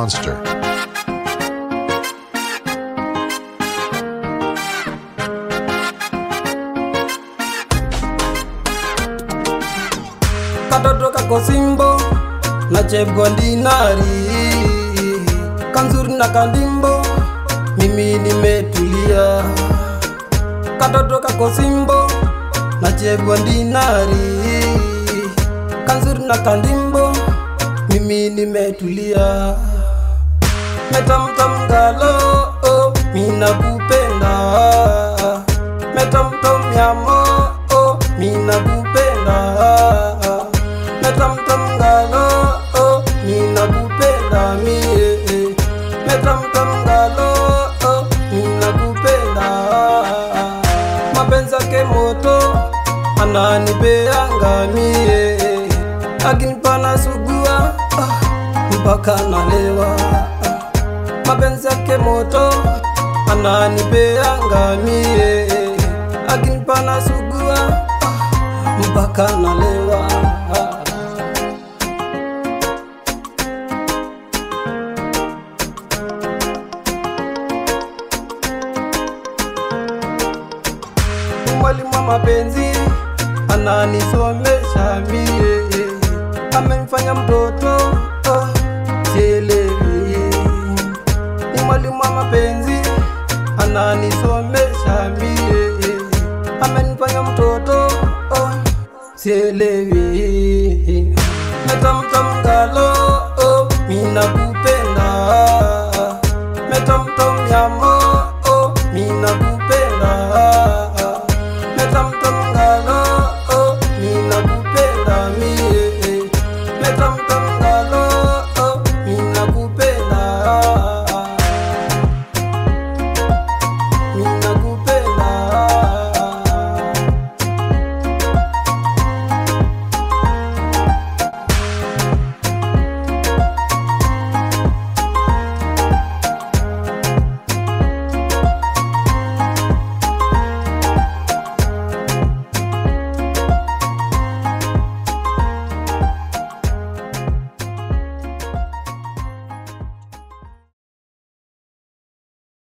monster. katoto kako simbo na chepgo ndinari kanzuri na kandimbo mimi nimetulia katoto kako simbo na chepgo ndinari kanzuri na kandimbo mimi nimetulia metamtamgalo oh, mina kupenda metamtomyamo oh, mina kupenda metamtamgalo oh, mina kupenda mie metamtamgalo oh, mina kupenda mapenzi yake moto ananipeanga mie akinipana sugua ah, mpaka nalewa mapenzi yake moto ananipeanga mie akinipana sugua ah, mpaka nalewa mwalimu wa mapenzi ananisomesha mie amemfanya mtoto oh, sielewi ni mwalimu wa mapenzi ananisomesha mie amenifanya mtoto oh, sielewi metamtamgalo oh, mina kupenda metamtomyamo